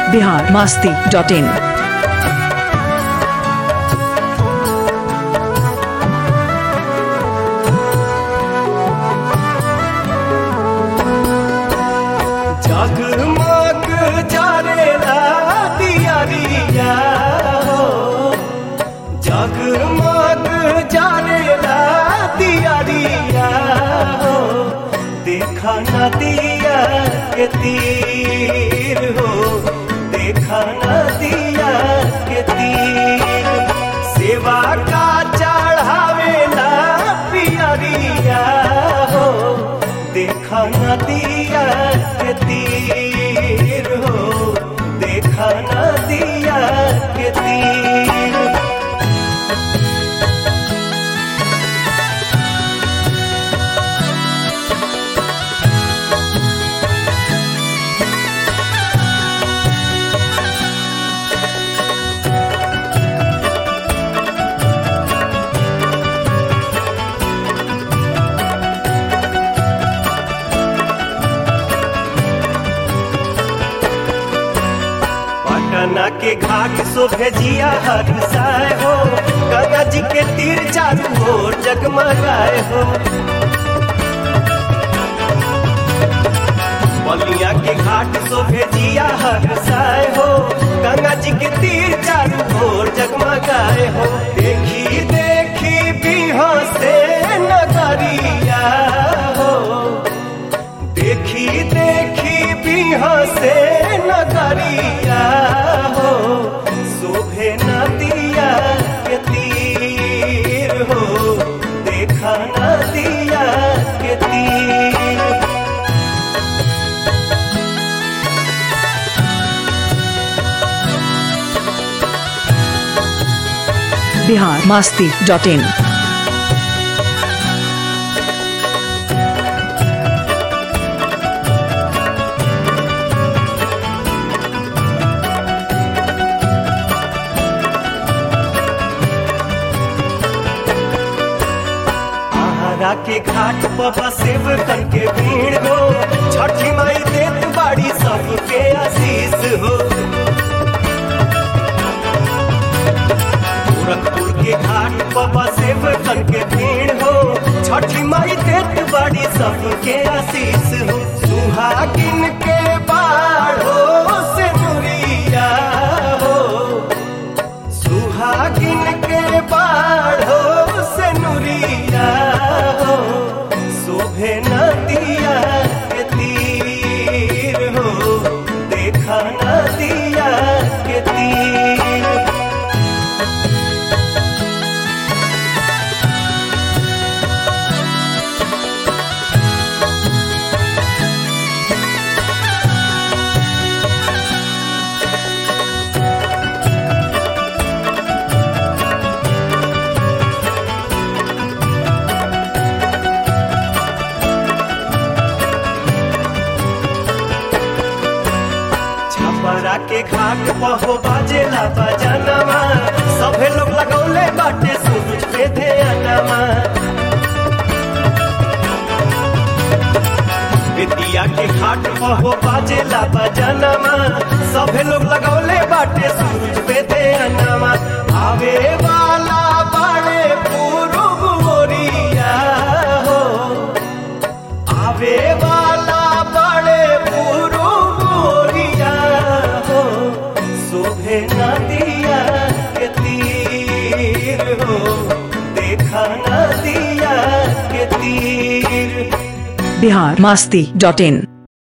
Bihar Masti dot in जगमग जरेला दियरिया हो जगमग जरेला दियरिया हो देखा नदिया के तीर हो देखा नदिया के तीर सेवा का चढ़ावेला पियरिया हो देखा नदिया के तीर हो देखा नदिया के तीर पटना के घाट शोभे जिया हर साय हो गंगा जी के तीर चारू ओर जगमगाए हो बलिया के घाट शोभे जिया हर साय हो गंगा जी के तीर चारू ओर जगमगाए हो देखी देखी बिहा से नगरिया हो देखी देखी बिहा से नगरिया हो शोभे नदिया के तीर हो देखा नदिया के तीर बिहार मास्ती डॉट इन आहारा के घाट पर बसेब करके भीड़ हो छठी माई देत बाड़ी सबके आशीष हो गोरखपुर के घाट पर बसेब करके भीड़ हो छठी माई देत बाड़ी सबके आशीष हो सुहागिन के बाढ़ो से दुरिया हो सुहागिन के बाढ़ो से नुरिया हो शोभे नदिया के तीर हो देखा नदिया के तीर छपरा के घाट पर हो बाजेला बजनवा सभे लोग लगौले बाटे सूरज पे ध्यानमा बेतिया के घाट पर हो बाजेला बजनवा सभे लोग लगौले बाटे सूरज पे ध्यानमा आवे वाला बाड़े पूरब मोरिया हो आवे वाला बड़े पुरु मोरिया हो शोभे नदिया के तीर हो देखा नदिया के तीर बिहार मास्ती डॉट इन